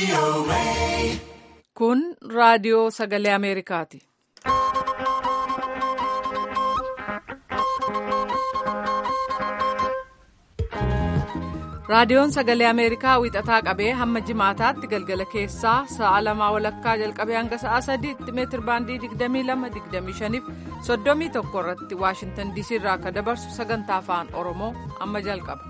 Kun raadiyoo sagalee Ameerikaati. Raadiyoon sagalee Ameerikaa wiixataa qabee hamma jimaataatti galgala keessaa sa'a lamaa walakkaa jalqabee hanga sa'a sadiitti meetir baandii 22-25 31 irratti Waashintan DC irraa akka dabarsu sagantaa afaan Oromoo amma jalqaba.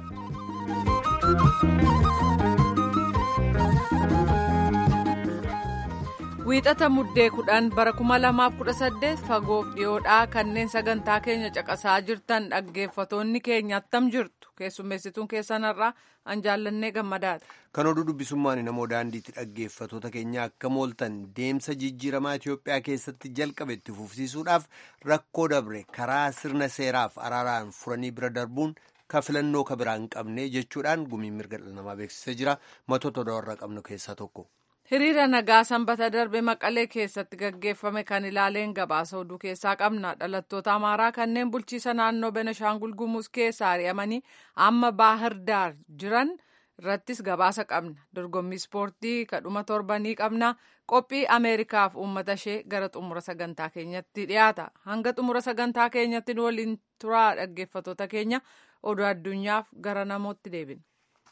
Wiixata muddee kudhan bara 2018 fagoof dhiyoodhaa kanneen sagantaa keenya caqasaa jirtan dhaggeeffatoonni keenya attam jirtu keessummeessituun keessanarraa an jaallannee gammadaati. Kan oduu dubbisummaan namoo daandiitti dhaggeeffatoota keenya akka mooltan deemsa jijjiiramaa Itoophiyaa keessatti jalqabe itti fufsiisuudhaaf rakkoo dabre karaa sirna seeraaf araaraan furanii bira darbuun ka filannoo ka biraa hin qabne jechuudhaan gumiin mirga dhala namaa beeksisee jira matoota warra qabnu keessaa tokko. Hiriira nagaa sanbata darbe maqalee keessatti gaggeeffame kan ilaaleen gabaasa oduu keessaa qabna. Dhalattoota Amaaraa kanneen bulchiisa naannoo Benashaangul Gumuz keessa ari'amanii amma Baahir Daar jiran irrattis gabaasa qabna. Dorgommii ispoortii kadhuma torbanii qabna. Qophii Ameerikaaf uummata ishee gara xumura sagantaa keenyatti dhiyaata. Hanga xumura sagantaa keenyatti waliin turaa dhaggeeffatoota keenya oduu addunyaaf gara namootti deebina.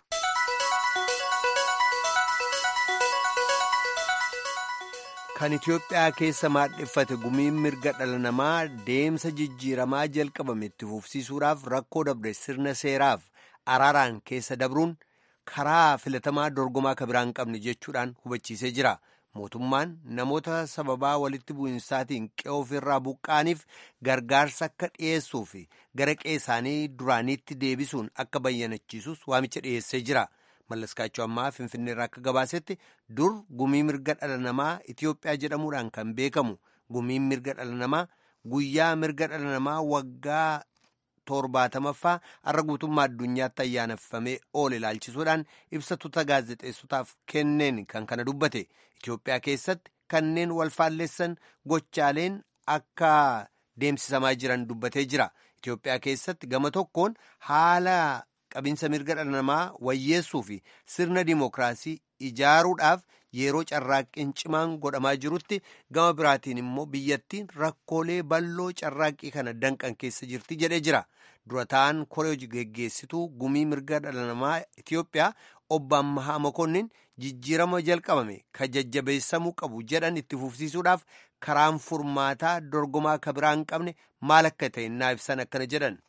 Kan Itoophiyaa keessa maadheffate gumiin mirga dhala namaa deemsa jijjiiramaa jalqabame itti fufsiisuudhaaf rakkoo dabre sirna seeraaf araaraan keessa dabruun karaa filatamaa dorgomaa ka biraa hin qabne jechuudhaan hubachiisee jira. Mootummaan namoota sababaa walitti bu'insaatiin qe'oo ofirraa buqqaaniif gargaarsa akka dhiyeessuu fi gara qe'ee isaanii duraaniitti deebisuun akka bayyanachiisus waamicha dhiyeessee jira. Mallaskaachuu ammaa Finfinneerraa akka gabaasetti dur gumii mirga dhala namaa Itoophiyaa jedhamuudhaan kan beekamu gumiin mirga dhala namaa guyyaa mirga dhala namaa waggaa torbaatamaffaa har'a guutummaa addunyaatti ayyaaneffamee oole ilaalchisuudhaan ibsatoota gaazexeessotaaf kenneen kan kana dubbate Itoophiyaa keessatti kanneen wal faalleessan gochaaleen akka deemsisamaa jiran dubbatee jira. Itoophiyaa keessatti gama tokkoon haala. qabinsa mirga dhala namaa wayyeessuu fi sirna dimookiraasii ijaaruudhaaf yeroo carraaqqiin cimaan godhamaa jirutti gama biraatiin immoo biyyattiin rakkoolee bal'oo carraaqqii kana danqan keessa jirti jedhee jira dura ta'an koree geggeessituu gumii mirga dhala namaa Itoophiyaa obbo Ammahaa Makonnin jijjiirama jalqabame ka jajjabeessamuu qabu jedhan itti fufsiisuudhaaf karaan furmaataa dorgomaa ka biraa hin qabne maal akka ta'e naa ibsan akkana jedhan.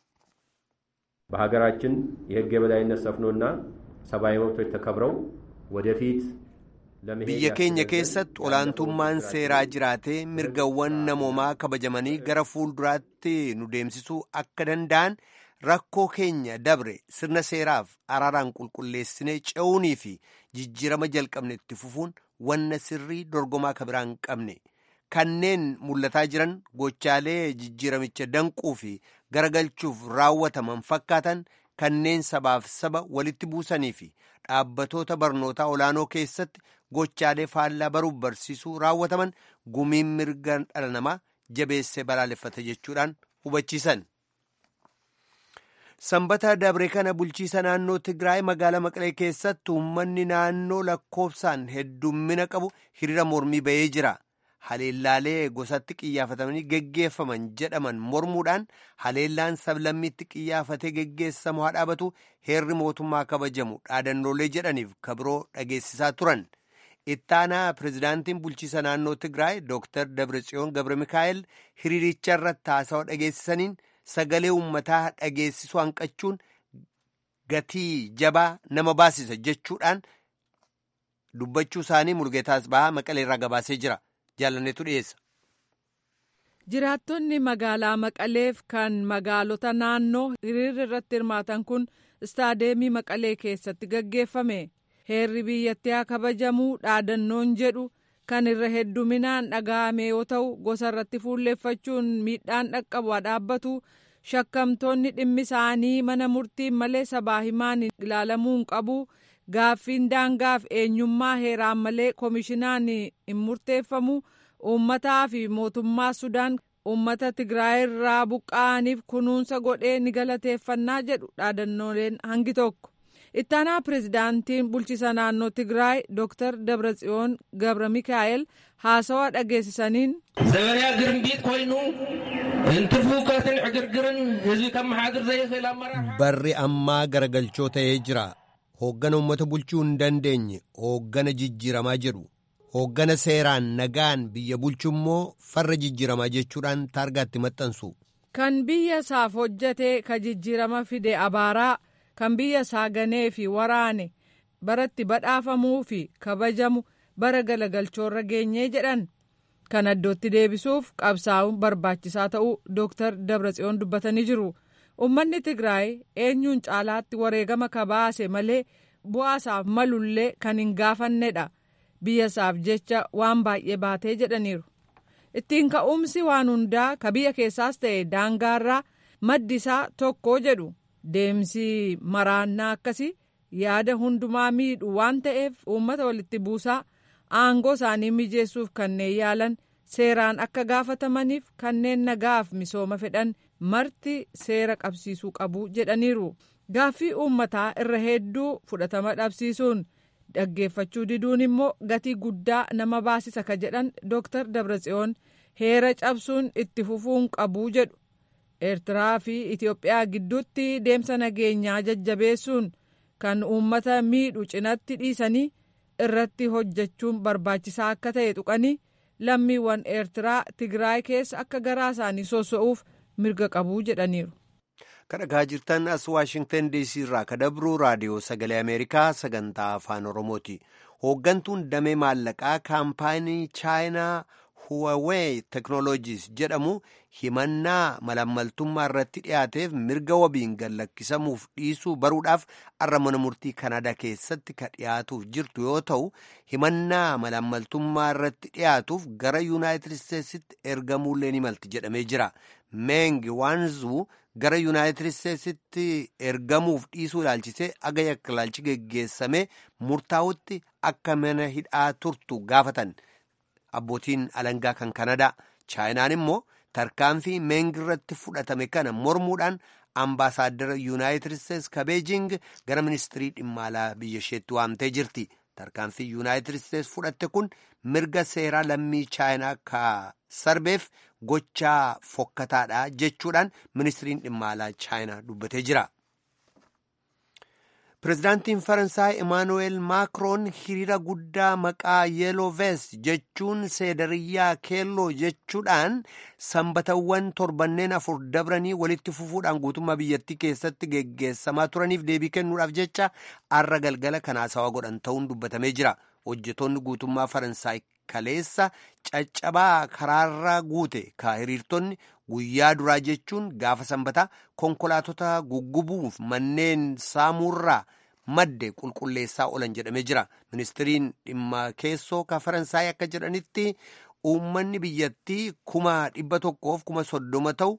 በሀገራችን የሕግ የበላይነት ሰፍኖና ሰብአዊ መብቶች ተከብረው ወደፊት biyya keenya keessatti olaantummaan seeraa jiraatee mirgawwan namoomaa kabajamanii gara fuulduraatti nu deemsisuu akka danda'an rakkoo keenya dabre sirna seeraaf araaraan qulqulleessinee ce'uunii fi jijjiirama jalqabne itti fufuun wanna sirrii dorgomaa ka biraa hin qabne kanneen mul'ataa jiran gochaalee jijjiiramicha danquu fi garagalchuuf raawwataman fakkaatan kanneen sabaaf saba walitti buusanii fi dhaabbatoota barnootaa olaanoo keessatti gochaalee faallaa baruuf barsiisuu raawwataman gumiin mirga dhala namaa jabeessee balaaleffate jechuudhaan hubachiisan. Sanbata dabre kana bulchiisa naannoo Tigraay magaalaa Maqalee keessatti uummanni naannoo lakkoofsaan heddummina qabu hiriira mormii bahee jira. haleellaalee gosatti qiyyaafatamanii geggeeffaman jedhaman mormuudhaan haleellaan sablammiitti qiyyaafatee geggeessamu haa dhaabatu heerri mootummaa kabajamu dhaadannoolee jedhaniif kabiroo dhageessisaa turan. ittaanaa pirezidaantiin bulchiisa naannoo Tigraay Dr. Dabratsiyoon Gabre Mikaa'el hiriiricha irratti haasawaa dhageessisaniin sagalee uummataa dhageessisuu hanqachuun gatii jabaa nama baasisa jechuudhaan dubbachuu isaanii Mulgeetaas Bahaa Maqaleerraa gabaasee jira. jaalanneetu dhiyeessa. Jiraattonni magaalaa Maqaleef kan magaalota naannoo hiriirri irratti hirmaatan kun istaadeemii Maqalee keessatti gaggeeffame. Heerri biyyattii haa kabajamuu dhaadannoon jedhu kan irra hedduminaan dhaga'ame yoo ta'u gosa irratti fuulleeffachuun miidhaan dhaqqabu haa dhaabbatu shakkamtoonni dhimmi isaanii mana murtiin malee sabaa himaan ilaalamuu hin qabu. gaaffiin daangaaf eenyummaa heeraan malee koomishinaan hin murteeffamu uummataa fi mootummaa sudaan uummata tigraay irraa buqqa'aniif kunuunsa godhee ni galateeffannaa jedhu dhaadannooleen hangi tokko ittaanaa pirezidaantiin bulchiisa naannoo tigraay dooktar dabratsiyoon gabra mikaa'el haasawaa dhageessisaniin ዘበንያ ግርምቢት ኮይኑ እንትፉከትን ዕግርግርን ህዝቢ ከመሓድር ዘይኽእል ኣመራርሓ barri ammaa garagalchoo ta'ee jira hooggana uummata bulchuu hin dandeenye hooggana jijjiiramaa jedhu hooggana seeraan nagaan biyya bulchu immoo farra jijjiiramaa jechuudhaan taargaatti maxxansu kan biyya isaaf hojjate ka jijjiirama fide abaaraa kan biyya isaa ganee fi waraane baratti badhaafamuu fi kabajamu bara galagalchoorra geenyee jedhan kan iddootti deebisuuf qabsaa'uun barbaachisaa ta'uu dooktar dabratsiyoon dubbatanii jiru ummanni tigraay eenyuun caalaatti wareegama kabaase malee bu'aasaaf malullee kan hin gaafannedha biyya isaaf jecha waan baay'ee baatee jedhaniiru ittiin ka'umsi waan hundaa ka biyya keessaas ta'e daangaarraa maddi isaa tokko jedhu deemsi maraannaa akkasii yaada hundumaa miidhu waan ta'eef uummata walitti buusaa aangoo isaanii mijeessuuf kanneen yaalan seeraan akka gaafatamaniif kanneen nagaaf misooma fedhan marti seera qabsiisuu qabu jedhaniiru gaaffii uummataa irra hedduu fudhatama dhabsiisuun dhaggeeffachuu diduun immoo gatii guddaa nama baasisa ka jedhan dooktar dabratsiyoon heera cabsuun itti fufuun qabuu jedhu eertiraa fi itiyoophiyaa gidduutti deemsa nageenyaa jajjabeessuun kan uummata miidhu cinatti dhiisanii irratti hojjechuun barbaachisaa akka ta'e tuqanii lammiiwwan eertiraa tigraay keessa akka garaa isaanii sosso'uuf mirga qabuu jedhaniiru. kadhagaa jirtan as waashingtan diisii irraa ka dabruu raadiyoo sagalee ameerikaa sagantaa afaan oromooti hooggantuun damee maallaqaa kaampaanii chaayinaa huwaawee teknooloojiis jedhamu himannaa malammaltummaa irratti dhiyaateef mirga wabiin gallakkisamuuf dhiisuu baruudhaaf arra mana murtii kanaadaa keessatti ka dhiyaatuuf jirtu yoo ta'u himannaa malammaltummaa irratti dhiyaatuuf gara yuunaayitid isteetsitti ergamuullee ni malti jedhamee jira meengi waanzuu gara yuunaayitid isteetsitti ergamuuf dhiisuu ilaalchisee aga yakka ilaalchi geggeessame murtaa'utti akka mana hidhaa turtu gaafatan abbootiin alangaa kan kanadaa chaayinaan immoo tarkaanfii meengi irratti fudhatame kana mormuudhaan ambaasaaddara yuunaayitid isteets ka beejing gara ministirii dhimma alaa biyya isheetti waamtee jirti tarkaanfii yuunaayitid isteets fudhatte kun mirga seeraa lammii chaayinaa ka sarbeef gochaa fokkataadha jechuudhaan ministiriin dhimma alaa chaayinaa dubbatee jira. pirezidaantiin faransaay emaanuweel maakroon hiriira guddaa maqaa yeeloo veest jechuun seedariyyaa keelloo jechuudhaan sanbatawwan torbanneen afur dabranii walitti fufuudhaan guutummaa biyyattii keessatti geggeessamaa turaniif deebii kennuudhaaf jecha arra galgala kan haasawaa godhan ta'uun dubbatamee jira hojjetoonni guutummaa faransaay kaleessa caccabaa karaarraa guute ka hiriirtonni guyyaa duraa jechuun gaafa sanbataa konkolaatota guggubuuf manneen saamuurraa madde qulqulleessaa oolan jedhamee jira ministiriin dhimma keessoo ka faransaay akka jedhanitti uummanni biyyattii kuma dhibba tokkoof kuma soddoma ta'u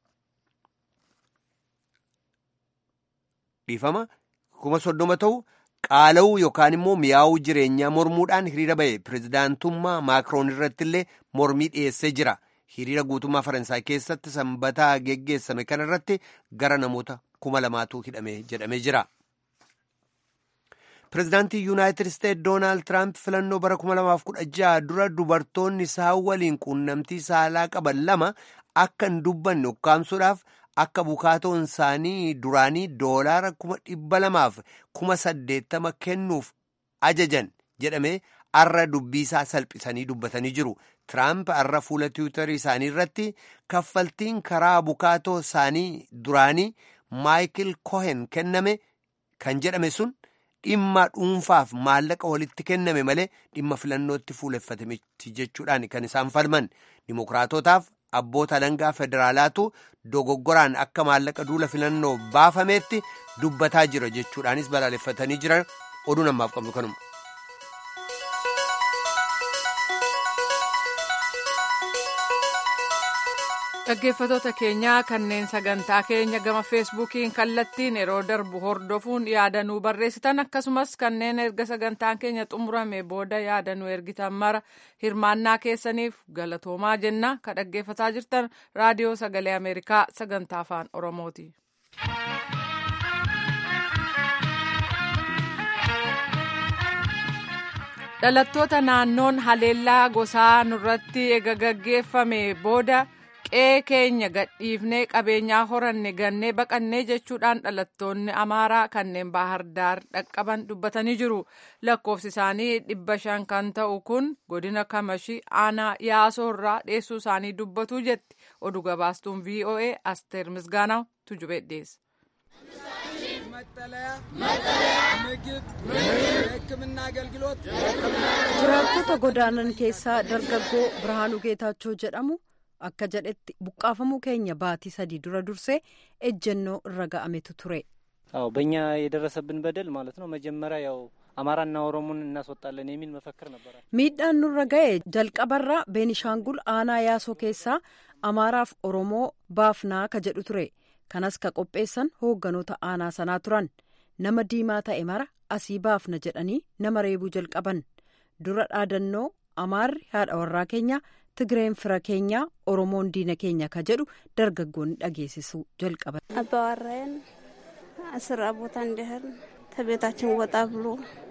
dhiifama kuma soddoma ta'u qaala'uu yookaan immoo mi'aawuu jireenyaa mormuudhaan hiriira ba'e pirezidaantummaa maakroon irratti illee mormii dhiyeessee jira hiriira guutummaa faransaay keessatti sanbataa geggeessame kana irratti gara namoota kuma lamaatu hidhame jedhamee jira. pirezidaantii yuunaayitid isteet doonaald tiraamp filannoo bara 2016 dura dubartoonni isaan waliin quunnamtii saalaa qaban lama akka hin dubbanne ukkaamsuudhaaf akka bukaatoon isaanii duraanii doolaara kuma dhibba lamaaf kuma saddeettama kennuuf ajajan jedhame arra dubbiisaa salphisanii dubbatanii jiru tiraamp arra fuula tiwutarii isaanii irratti kaffaltiin karaa bukaatoo isaanii duraanii maayikil kohen kenname kan jedhame sun dhimma dhuunfaaf maallaqa walitti kenname malee dhimma filannootti fuuleffate miti jechuudhaan kan isaan falman dimokiraatotaaf abboota alangaa federaalaatu dogoggoraan akka maallaqa duula filannoo baafameetti dubbataa jira jechuudhaanis balaaleffatanii jiran oduu namaaf qabnu kanuma. dhaggeeffatoota keenyaa kanneen sagantaa keenya gama feesbuukiin kallattiin yeroo darbu hordofuun yaadanuu barreessitan akkasumas kanneen erga sagantaan keenya xumurame booda yaadanuu ergitan mara hirmaannaa keessaniif galatoomaa jenna ka dhaggeeffataa jirtan raadiyoo sagalee ameerikaa sagantaa afaan oromooti. dhalattoota naannoon haleellaa gosaa nurratti ega gaggeeffame booda qe'ee keenya gadhiifnee qabeenyaa horanne gannee baqannee jechuudhaan dhalattoonni amaaraa kanneen baahar daar dhaqqaban dubbatanii jiru lakkoofsi isaanii dhibba shan kan ta'u kun godina kamashii aanaa yaasoo irraa dheessuu isaanii dubbatu jetti oduu gabaastuun voa asteer misgaanaa tujubee dhiyeessa. መጠለያ፣ ምግብ፣ የሕክምና አገልግሎት jiraattota godaanan keessaa dargaggoo birhaanuu geetaachoo jedhamu akka jedhetti buqqaafamuu keenya baatii sadii dura dursee ejjennoo irra ga'ametu ture. አዎ በእኛ የደረሰብን በደል ማለት ነው። መጀመሪያ ያው አማራና ኦሮሞን እናስወጣለን የሚል መፈክር ነበረ። miidhaan nurra ga'e jalqabarraa beenishaangul aanaa yaasoo keessaa amaaraaf oromoo baafnaa ka jedhu ture kanas ka qopheessan hoogganoota aanaa sanaa turan nama diimaa ta'e mara asii baafna jedhanii nama reebuu jalqaban dura dhaadannoo amaarri haadha warraa keenya tigireen fira keenya oromoon diina keenya ka jedhu dargaggoonni dhageessisuu jalqaban. አባዋራዬን ስራ ቦታ እንዲህል ከቤታችን ወጣ ብሎ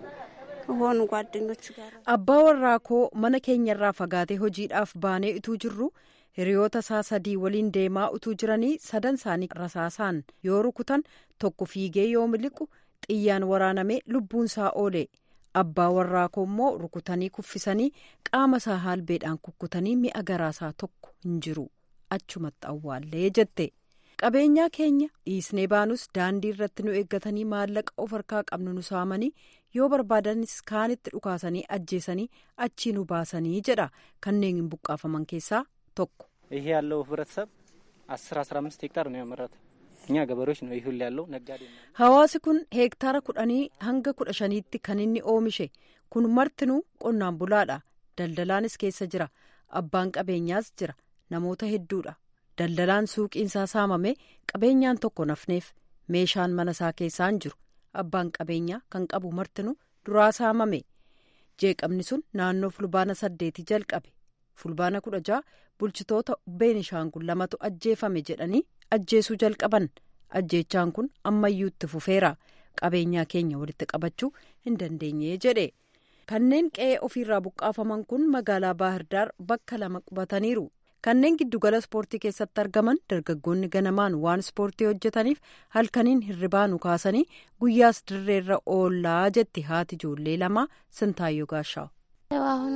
ሆኑ ጓደኞቹ ጋር abbaa warraa koo mana keenyarraa fagaatee hojiidhaaf baanee utuu jirru hiriyoota isaa sadii waliin deemaa utuu jiranii sadan isaanii rasaasaan yoo rukutan tokko fiigee yoo miliqu xiyyaan waraanamee lubbuun isaa oole abbaa warraa koo immoo rukutanii kuffisanii qaama isaa haalbeedhaan kukkutanii mi'a garaasaa tokko hin jiru achumatti awwaallee jette. qabeenyaa keenya dhiisnee baanus daandii irratti nu eeggatanii maallaqa of harkaa qabnu nu saamanii yoo barbaadanis kaanitti dhukaasanii ajjeesanii achii nu baasanii jedha kanneen hin buqqaafaman keessaa tokko. ይሄ ያለው ህብረተሰብ አስር አስራ አምስት ሄክታር ነው ያመረተው። እኛ ገበሬዎች ነው ይሁን ያለው ነጋዴ ነው። hawaasi kun heektaara kudhanii hanga kudha shaniitti kan inni oomishe kun martinuu qonnaan bulaadha daldalaanis keessa jira abbaan qabeenyaas jira namoota hedduudha. daldalaan suuqiinsaa saamame qabeenyaan tokko nafneef meeshaan mana isaa keessaan jiru abbaan qabeenyaa kan qabu martinuu duraa saamame jeeqamni sun naannoo fulbaana saddeeti jalqabe fulbaana kudha ja'a bulchitoota beenishaangul lamatu ajjeefame jedhanii ajjeesuu jalqaban ajjeechaan kun ammayyuu itti fufeera qabeenyaa keenya walitti qabachuu hin dandeenye jedhe kanneen qe'ee ofiirraa buqqaafaman kun magaalaa baahirdaar bakka lama qubataniiru. kanneen giddugala ispoortii keessatti argaman dargaggoonni ganamaan waan ispoortii hojjetaniif halkaniin hirribaanu kaasanii guyyaas dirreerra oollaa jetti haati ijoollee lamaa sintaayyoo gaashaa'u. አሁን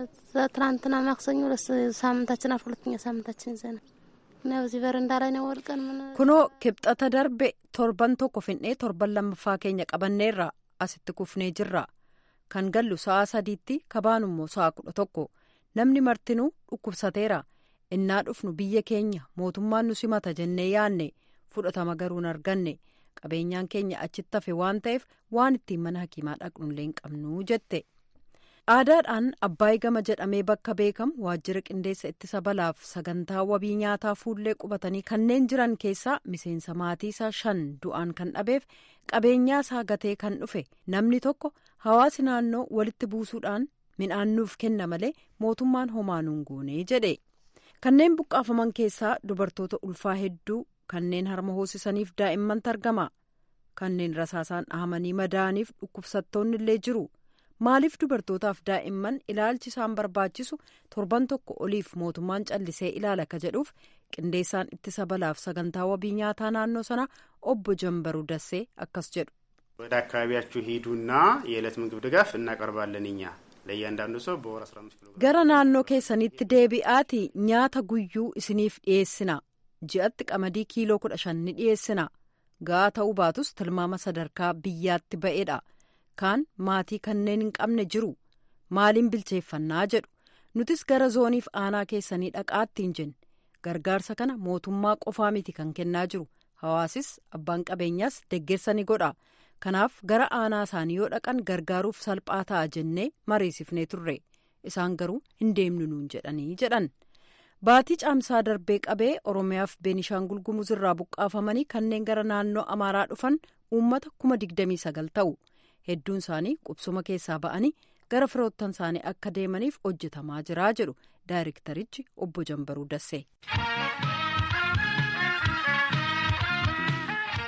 ትናንትና ማክሰኞ ሳምንታችን አልፎ ሁለተኛ ሳምንታችን ይዘናል እና በዚህ በረንዳ ላይ ነው ወድቀን ምን kunoo kibxata darbe torban tokko finnee torban lammaffaa keenya qabanneerra asitti kufnee jirra kan gallu sa'a sadiitti kabaanummoo sa'a kudha tokko namni martinuu dhukkubsateera. innaa dhufnu biyya keenya mootummaan nu simata jennee yaanne fudhatama garuu hin arganne qabeenyaan keenya achitti hafe waan ta'eef waan ittiin mana hakiimaa dhaqnullee hin qabnu jette. aadaadhaan abbaay gama jedhamee bakka beekamu waajjira qindeessa ittisa balaaf sagantaa wabii nyaataa fuullee qubatanii kanneen jiran keessaa miseensa maatii isaa shan du'aan kan dhabeef qabeenyaa isaa gatee kan dhufe namni tokko hawaasi naannoo walitti buusuudhaan midhaan nuuf kenna malee mootummaan homaa nuun goonee jedhe. kanneen buqqaafaman keessaa dubartoota ulfaa hedduu kanneen harma hoosisaniif daa'immantu argama kanneen rasaasaan dhahamanii madaa'aniif dhukkubsattoonni illee jiru maaliif dubartootaaf daa'imman ilaalchi isaan barbaachisu torban tokko oliif mootummaan callisee ilaala ka jedhuuf qindeessaan ittisa balaaf sagantaa wabii nyaataa naannoo sana obbo jambaruu dassee akkas jedhu. ወደ አካባቢያችሁ ሂዱና የዕለት ምግብ ድጋፍ እናቀርባለን እኛ ለእያንዳንዱ ሰው በወር 15 ኪሎ gara naannoo keessanitti deebi'aati nyaata guyyuu isiniif dhiyeessina ji'atti qamadii kiiloo kudha shan ni dhiyeessina ga'aa ta'uu baatus tilmaama sadarkaa biyyaatti ba'eedha kaan maatii kanneen hin qabne jiru maaliin bilcheeffannaa jedhu nutis gara zooniif aanaa keessanii dhaqaattiin jenne gargaarsa kana mootummaa qofaa miti kan kennaa jiru hawaasis abbaan qabeenyaas deggersa ni godha. kanaaf gara aanaa isaanii yoo dhaqan gargaaruuf salphaa ta'a jennee mariisifnee turre isaan garuu hin deemnu nuun jedhanii jedhan baatii caamsaa darbee qabee oromiyaaf beenishaangul gumuz irraa buqqaafamanii kanneen gara naannoo amaaraa dhufan uummata kuma digdamii sagal ta'u hedduun isaanii qubsuma keessaa ba'anii gara firoottan isaanii akka deemaniif hojjetamaa jiraa jedhu daayirektarichi obbo jambaruu dassee.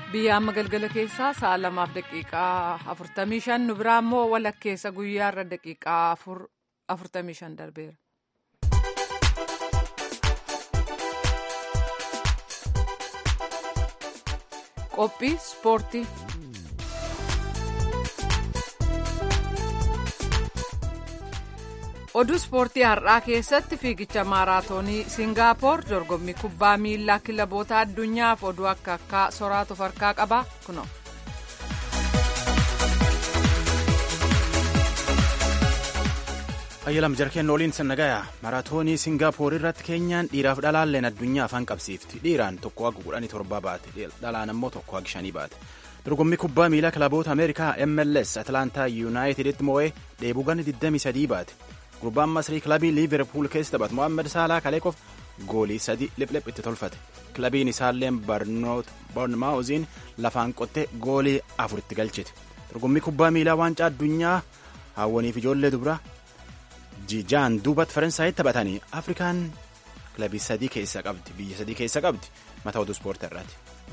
biyya amma galgala keessaa sa'a lamaaf daqiiqaa afurtamii shan nu biraa immoo walakkeessa guyyaarra daqiiqaa afurtamii shan darbeera. qophii ispoortii. oduu ispoortii har'aa keessatti fiigicha maaraatoonii siingaappoor dorgommii kubbaa miilaa kilaboota addunyaaf oduu akka akka soraatu farkaa qaba kuno. ayyalam jarkeen oliin sannagaya maraatoonii siingaappoor irratti keenyaan dhiiraaf dhalaalleen addunyaa afaan qabsiifti dhiiraan tokko haga kudhanii torba baate dhalaan ammoo tokko haga shanii baate dorgommii kubbaa miilaa kilaboota ameerikaa mls atlaantaa yuunaayiteditti moo'ee dheebuu gana 23 baate gurbaan masrii kilabii liiverpuul keessa taphatu mo'ammed saalaa kaleekof goolii sadi liphlipp itti tolfate kilabiin isaalleen barnootmaawuziin lafaan qottee goolii afuritti galchite dorgommii kubbaa miilaa waancaa addunyaa hawwaniif ijoollee dubaraa jijaan duubatti faransaayit taphatanii afrikaan kilabii sadii keessa qabdi biyya sadii keessa qabdi mataa oduu ispoortii irraati.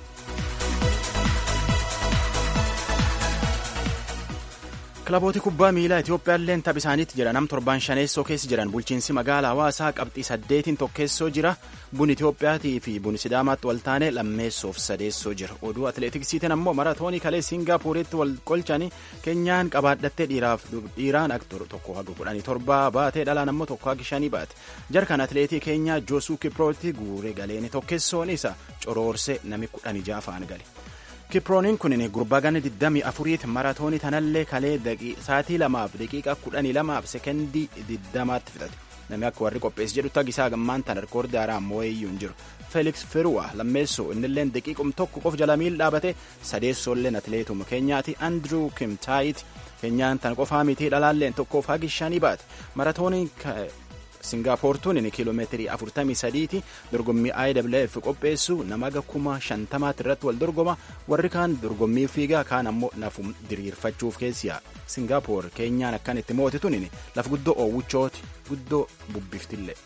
kilabooti kubbaa miilaa Itiyoophiyaalleen tapha isaaniitti jira nam torban shaneessoo keessa jiran bulchiinsi magaalaa hawaasaa qabxii saddeetiin tokkeessoo jira bun Itiyoophiyaatii fi bun Sidaamaatti wal taane lammeessoof sadeessoo jira oduu atileetiksiitiin ammoo maratoonii kalee Siingaappooritti wal qolchanii keenyaan qabaadhattee dhiiraaf dhiiraan aktor tokko haga kudhanii torbaa baatee dhalaan ammoo tokko haga shanii baate jarkan atileetii keenyaa Joosuu Kiprooti guuree galeeni tokkessoon isa coroorsee nami kudhanii jaafaan gale. kiprooniin kun gurbaa gana 24 maratoonii tanallee kalee saatii lamaaf daqiiqaa 12 sekendii 20tti fixate namni akka warri qopheessi jedhu tagisaa gammaan tan rekoordii haaraa moo'eeyyuu hin jiru feeliks firuwa lammeessoo innilleen daqiiqum tokko qof jala miil dhaabate sadeessoolleen atileetuma keenyaati andrew kimtaayit keenyaan tan qofaa mitii dhalaalleen tokkoof hagi shanii baate maratoonii Singaappoortuun kiiloomeetirii 43ti dorgommii IWF qopheessu nama aga kuma shantamaatti irratti wal dorgoma warri kaan dorgommii fiigaa kaan ammoo nafum diriirfachuuf keessiya Singaappoor keenyaan akkan itti mootituun laf guddoo oowwichooti guddoo bubbiftillee.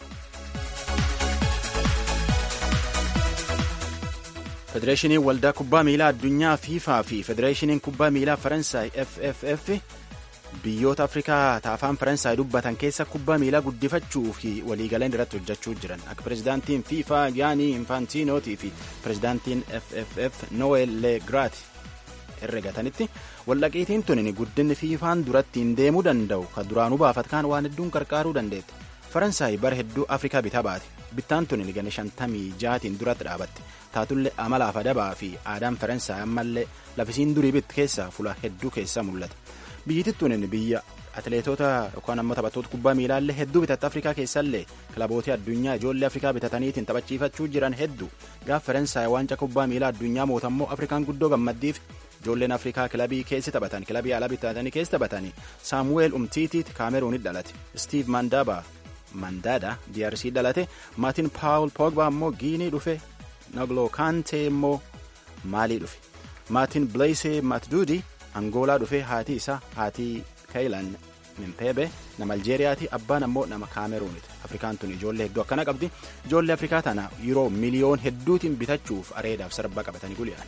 Federeeshiniin waldaa kubbaa miilaa addunyaa fiifaa fi Federeeshiniin kubbaa miilaa Faransaay FFF biyyoota afrikaa taafaan faransaay dubbatan keessa kubbaa miilaa guddifachuu fi waliigaleen irratti hojjechuu jiran akka pirezidaantiin fiifaa giyaanii infaantiinootii fi pirezidaantiin fff noel leegraat herregatanitti wallaqiitiin tunin guddinni fiifaan duratti hin deemuu danda'u ka duraanuu baafatkaan waan hedduun qarqaaruu dandeette faransaay bara hedduu afrikaa bitaa baate bittaan tunin gana shantamii jaatiin duratti dhaabatte taatullee amalaaf adabaa fi aadaan faransaay ammallee lafisiin durii bitti keessaa fula hedduu keessa mul'ata. biyyitittuun biyya atileetota yookaan ammoo taphattoota kubbaa miilaallee hedduu bitatte afrikaa keessallee kilabootii addunyaa ijoollee afrikaa bitataniitiin taphachiifachuu jiran hedduu gaaf faransaay waancaa kubbaa miilaa addunyaa mootammoo afrikaan guddoo gammaddiif ijoolleen afrikaa kilabii keessi taphatan kilabii alaa bitatanii keessi taphatanii saamuweel umtiitiit kaameruunit dhalate stiiv mandaaba mandaada drc dhalate maatiin paawul pogba ammoo giinii dhufe naglo kaantee immoo maalii dhufe maatiin bileesee matduudi angoolaa dhufee haati isaa haati kaayilan mimpeebe nama aljeeriyaati abbaan ammoo nama kaameruuniti afrikaan tun ijoollee hedduu akkana qabdi ijoollee afrikaa tana yeroo miliyoon hedduutiin bitachuuf areedaaf sarba qabatanii guliyaan.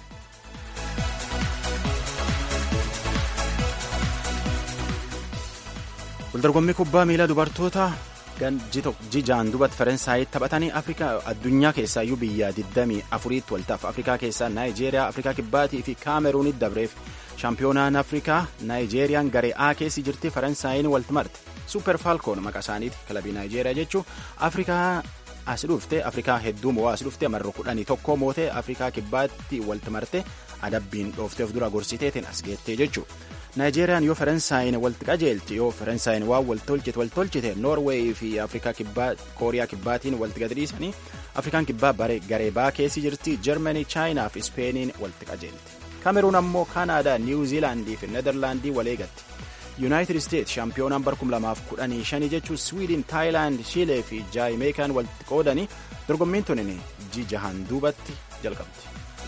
waldorgommii kubbaa miilaa dubartoota jijaan dubatti faransaayit taphatanii afrikaa addunyaa keessaayyuu biyya 24tti waltaaf afrikaa keessaa naayijeeriyaa afrikaa kibbaatii fi kaameruunit dabreef shaampiyoonaan afrikaa naayijeeriyaan garee A keessi jirti faransaayiin walti marte suuper faalkoon maqaa isaaniiti kilabii naayijeeriyaa jechuun afrikaa as dhufte afrikaa hedduu moo as dhufte marro kudhanii tokko mootee afrikaa kibbaatti walti marte adabbiin dhoofteef dura gorsiteetiin as geettee jechuudha. naayijeeriyaan yoo faransaayini walti qajeelti yoo faransaayini waan wal tolchite wal tolchite noorweey fi afrikaa kibbaa kooriyaa kibbaatiin walti gadhiisanii afrikaan kibbaa garee baa keessi jirti jarmanii chaayinaa fi ispeeniin walti qajeelti kaameruun ammoo kaanaadaa niwuziilaandii fi nederlaandii waleegatti yuunaayitid isteet shaampiyoonaan bar 2015 jechuun swiidin taayilaand shiilee fi jaayimeekaan walti qoodanii dorgommiin tunin jijahan duubatti jalqabdi.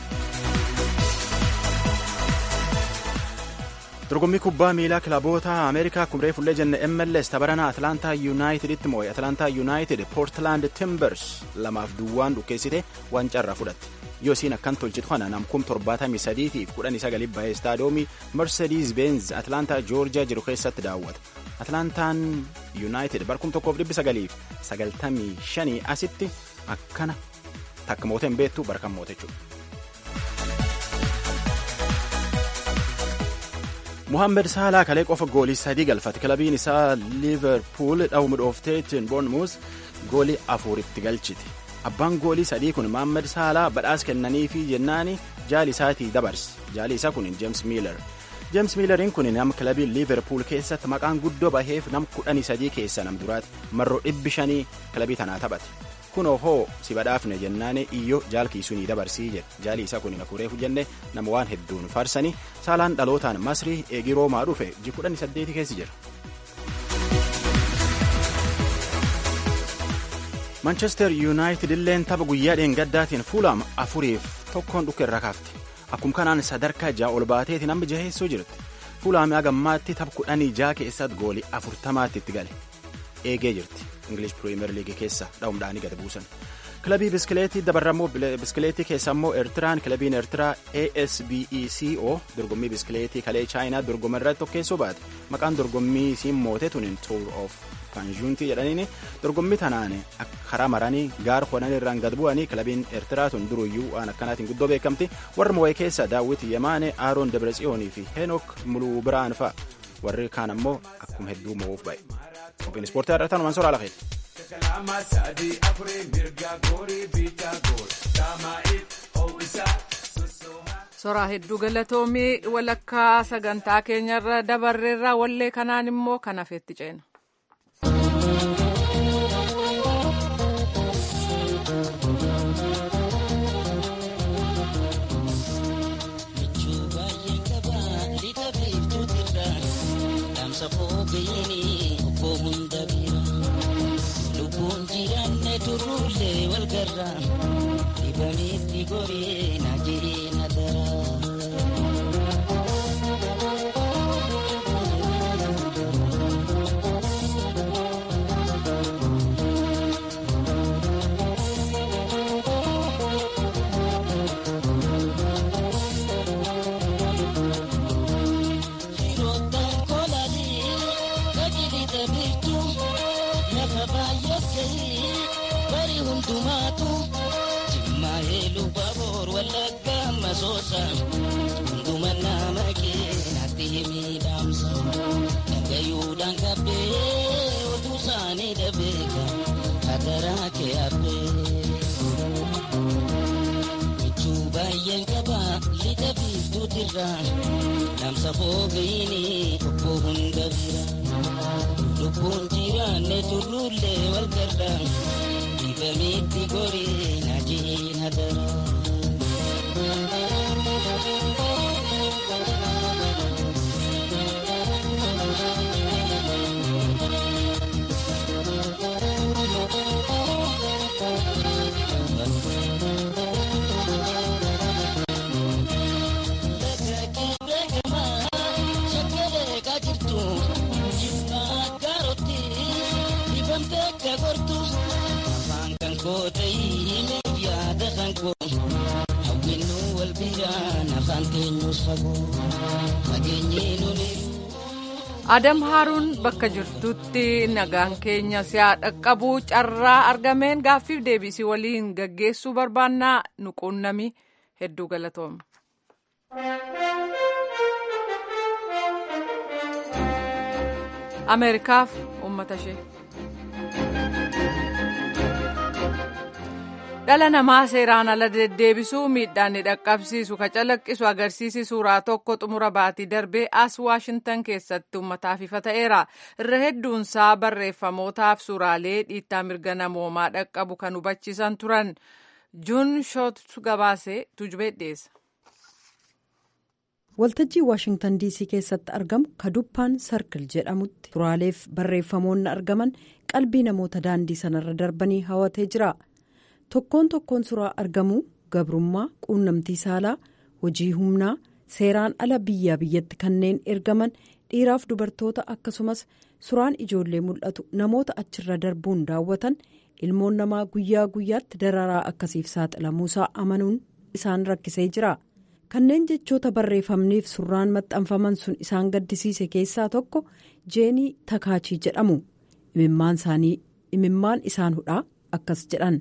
dorgommii kubbaa miilaa kilaboota ameerikaa kumree fullee jenne mls tabaranaa atlaantaa yuunaayiteditti moo'e atlaantaa yuunaayitid poortlaand timbers lamaaf duwwaan dhukkeessite waancaa irraa fudhatte yoo isiin akkan tolchitu kana namkum 73 fi 19 bahee istaadoomii mercedes benz atlaantaa joorjiyaa jiru keessatti daawwata atlaantaan yuunaayitid barkum 1995 asitti akkana takka moote hin beektu barkan moote jechuudha. muhammed saalaa kalee qofa goolii sadii galfate kilabiin isaa liiverpuul dhawuma dhoofteetiin bournemouth goolii afuritti galchite abbaan goolii sadii kun muhammed saalaa badhaas kennaniifi jennaani jaali isaatii dabarse jaali isaa kun jeems miiler jeems miileriin kun nama kilabii liiverpuul keessatti maqaan guddoo baheef nam kudhanii sadii keessa nam duraati marroo dhibbi shanii kilabii tanaa taphate kun ohoo si badhaafne jennaane iyyoo jaalkiisunii dabarsii jedhe jaalii isaa kun nakureefu jenne nama waan hedduun faarsanii saalaan dhalootaan masrii eegii roomaa dhufe ji kudhanii saddeeti keessi jira. manchester yuunaayitid illeen tapha guyyaa dheengaddaatiin fuulaam afuriif tokkoon dhukke irra kaafte akkuma kanaan sadarkaa ja'a ol baateeti namni jaheessoo jirti fuulaamii hagammaatti tapha kudhanii ja'a keessatti goolii afurtamaatti itti gale eegee jirti ingilish piriimeer liigii keessa dha'umdhaanii gad buusan kilabii biskileetii dabarrammoo biskileetii keessa immoo eertiraan kilabiin eertiraa asbeco dorgommii biskileetii kalee chaayinaa dorgoma irratti tokkeessoo baate maqaan dorgommii isiin moote tuniin tour of paanjuuntii jedhaniin dorgommii tanaan karaa maranii gaara honan irraan gad bu'anii kilabiin eertiraa tun duruyyuu waan akkanaatiin guddoo beekamti warri moo'ee keessa daawwit yamaane aaroon dabretsiyoonii fi heenok muluu biraan fa'a warri kaan ammoo akkuma hedduu moo'uuf ba'e qophiin ispoortii har'a tanumaan soraa lafeeti. soraa hedduu galatoomii walakkaa sagantaa keenyarra dabarreerraa wallee kanaan immoo kan hafeetti ceena. lubbuun jiraanne turruullee wal garra dibamitti goree na jiree na dara. bari hundumaatu jimmaa heeluu baboor wallagga masoosa hunduma nama keenatti miidhamsa dhagayuudhaan qabbee oduu isaanii dhabeeka hadaraa kee habbee michuu baay'een qaba lixa biiftuutirra namsa foofiini obbo hunda bira lubbuun jiraanne turruullee wal garra dibamitti goree na jiina dara. adam haaruun bakka jirtutti nagaan keenya si'a dhaqqabu carraa argameen gaaffiif deebisii waliin gaggeessuu barbaannaa nu quunnami hedduu galatooma. ameerikaaf uummata ishee. dhala namaa seeraan ala deddeebisuu miidhaan ni dhaqqabsiisu ka calaqqisu agarsiisi suuraa tokko xumura baatii darbee as waashintan keessatti uummataaf ifa ta'eera irra hedduunsaa barreeffamootaaf suuraalee dhiittaa mirga namoomaa dhaqqabu kan hubachiisan turan juun shootu gabaasee tujubee dhiyeessa. waltajjii waashingtan diisii keessatti argamu kaduppaan sarkil jedhamutti suuraaleef barreeffamoonni argaman qalbii namoota daandii sanarra darbanii hawatee jira. tokkoon tokkoon suuraa argamuu gabrummaa quunnamtii saalaa hojii humnaa seeraan ala biyyaa biyyatti kanneen ergaman dhiiraaf dubartoota akkasumas suuraan ijoollee mul'atu namoota achirra darbuun daawwatan ilmoon namaa guyyaa guyyaatti dararaa akkasiif saaxilamuusaa amanuun isaan rakkisee jira kanneen jechoota barreeffamniif surraan maxxanfaman sun isaan gaddisiise keessaa tokko jeenii takaachii jedhamu imimmaan isaanii imimmaan isaan hudhaa akkas jedhan.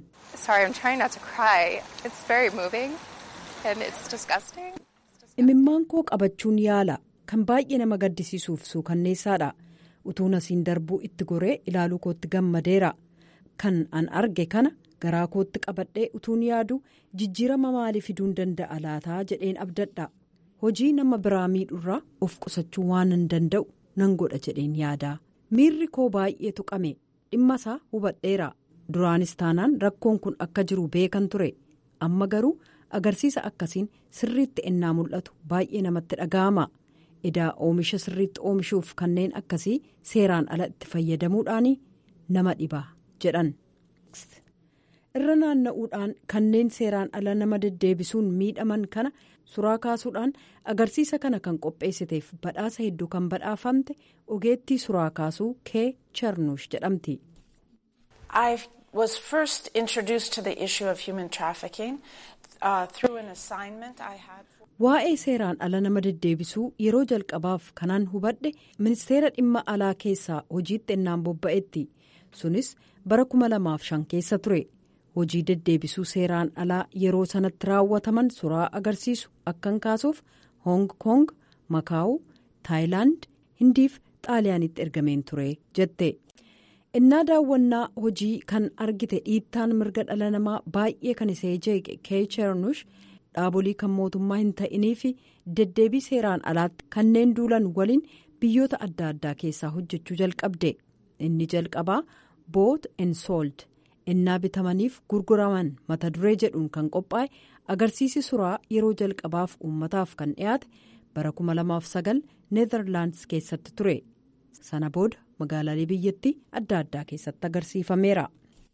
imimmaan koo qabachuun yaala kan baay'ee nama gaddisiisuuf suukanneessaadha utuun asiin darbuu itti goree ilaaluu kootti gammadeera kan an arge kana garaa kootti qabadhee utuun yaadu jijjiirama maalii fiduun danda'a laataa jedheen abdadha hojii nama biraa miidhurraa of qusachuu waan hin danda'u nan godha jedheen yaada miirri koo baay'ee tuqame dhimma isaa hubadheera duraanis taanaan rakkoon kun akka jiru beekan ture amma garuu agarsiisa akkasiin sirriitti ennaa mul'atu baay'ee namatti dhaga'ama edaa oomisha sirriitti oomishuuf kanneen akkasii seeraan ala itti fayyadamuudhaan nama dhibaa jedhan irra naanna'uudhaan kanneen seeraan ala nama deddeebisuun miidhaman kana suraa kaasuudhaan agarsiisa kana kan qopheessiteef badhaasa hedduu kan badhaafamte ogeettii suraa kaasuu kee charnuush jedhamti. was first introduced to the issue of human trafficking uh, through an assignment I had. Waa'ee seeraan ala nama deddeebisuu yeroo jalqabaaf kanaan hubadhe ministeera dhimma alaa keessaa hojiitti ennaan bobba'etti sunis bara 2005 keessa ture hojii deddeebisuu seeraan alaa yeroo sanatti raawwataman suraa agarsiisu akkan kaasuuf hong kong makaawu taayilaand hindiif xaaliyaanitti ergameen ture jette. innaa daawwannaa hojii kan argite dhiittaan mirga dhala namaa baay'ee kan isee jeeqe kee charnuush dhaabolii kan mootummaa hin ta'inii fi deddeebii seeraan alaatti kanneen duulan waliin biyyoota adda addaa keessaa hojjechuu jalqabde inni jalqabaa boot en soold innaa bitamaniif gurguraman mata duree jedhuun kan qophaa'e agarsiisi suraa yeroo jalqabaaf uummataaf kan dhiyaate bara 2009 neezerlaandis keessatti ture sana booda magaalaalee biyyattii adda addaa keessatti agarsiifameera.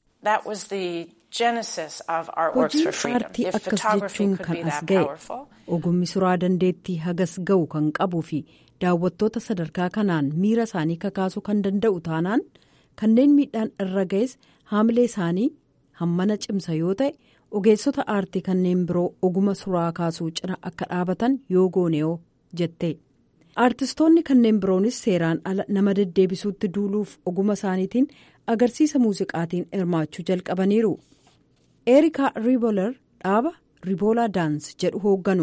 hojii aartii akkas jechuun kan as ga'e ogummi suraa dandeettii hagas ga'u kan qabuu fi daawwattoota sadarkaa kanaan miira isaanii kakaasuu kan danda'u taanaan kanneen miidhaan irra ga'es haamilee isaanii hammana cimsa yoo ta'e ogeessota aartii kanneen biroo oguma suraa kaasuu cina akka dhaabatan yoo gooneoo jette. aartistoonni kanneen biroonis seeraan ala nama deddeebisuutti duuluuf oguma isaaniitiin agarsiisa muuziqaatiin hirmaachuu jalqabaniiru eerika riibolar dhaaba riiboolaa daans jedhu hoogganu.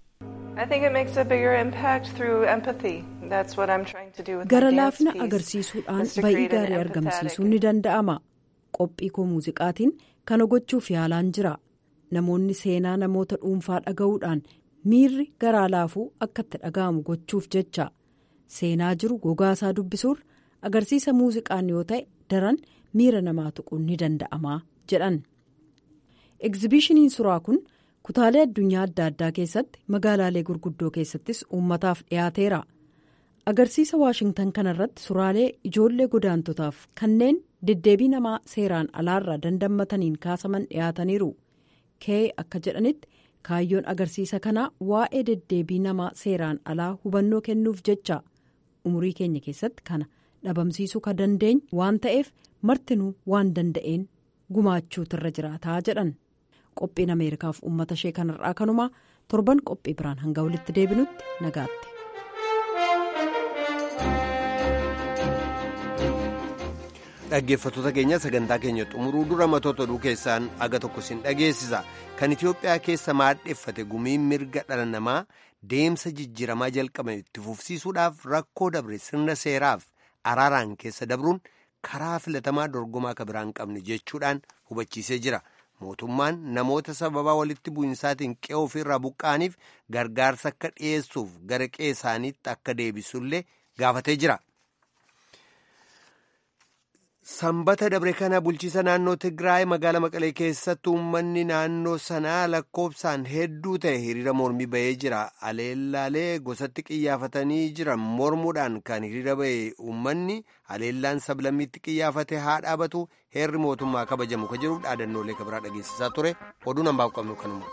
gara laafina agarsiisuudhaan ba'ii gaarii argamsiisuun ni danda'ama qophii koo muuziqaatiin kana gochuuf yaalaan jira namoonni seenaa namoota dhuunfaa dhaga'uudhaan. miirri garaa laafuu akka itti dhaga'amu gochuuf jecha seenaa jiru gogaasaa dubbisuur agarsiisa muuziqaan yoo ta'e daran miira namaa tuquun ni danda'ama jedhan egzibishiniin suraa kun kutaalee addunyaa adda addaa keessatti magaalaalee gurguddoo keessattis uummataaf dhiyaateera agarsiisa waashingtan kanarratti suraalee ijoollee godaantotaaf kanneen deddeebii namaa seeraan alaarraa dandammataniin kaasaman dhiyaataniiru kee akka jedhanitti. kaayyoon agarsiisa kanaa waa'ee deddeebii namaa seeraan alaa hubannoo kennuuf jecha umurii keenya keessatti kana dhabamsiisuu kan dandeenyu waan ta'eef martinuu waan danda'een gumaachuutu irra jiraataa jedhan qophiin ameerikaaf uummata ishee kanarraa kanumaa torban qophii biraan hanga walitti deebinutti nagaatti. dhaggeeffattoota keenya sagantaa keenya xumuruu dura matoota oduu keessaan aga tokko sin dhageessisa kan itiyoophiyaa keessa maadheffate gumiin mirga dhala namaa deemsa jijjiiramaa jalqabame itti fufsiisuudhaaf rakkoo dabre sirna seeraaf araaraan keessa dabruun karaa filatamaa dorgomaa akka biraan qabne jechuudhaan hubachiisee jira mootummaan namoota sababaa walitti bu'insaatiin qe'oo ofirraa buqqa'aniif gargaarsa akka dhiyeessuuf gara qe'ee isaaniitti akka deebisullee gaafatee jira. Sanbata dabre kana bulchiisa naannoo Tigraay magaalaa Maqalee keessatti uummanni naannoo sanaa lakkoofsaan hedduu ta'e hiriira mormii bahee jira. Aleellaalee gosatti qiyyaafatanii jiran mormuudhaan kan hiriira bahe uummanni aleellaan sablammiitti qiyyaafate haa dhaabatu heerri mootummaa kabajamu ka jiru dhaadannoolee ka biraa dhageessisaa ture. Oduun hambaaf qabnu kanuma.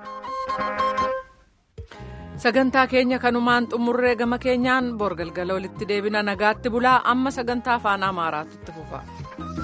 sagantaa keenya kanumaan xumurree gama keenyaan bor galgala walitti deebina nagaatti bulaa amma sagantaa afaan amaaraatu itti fufa.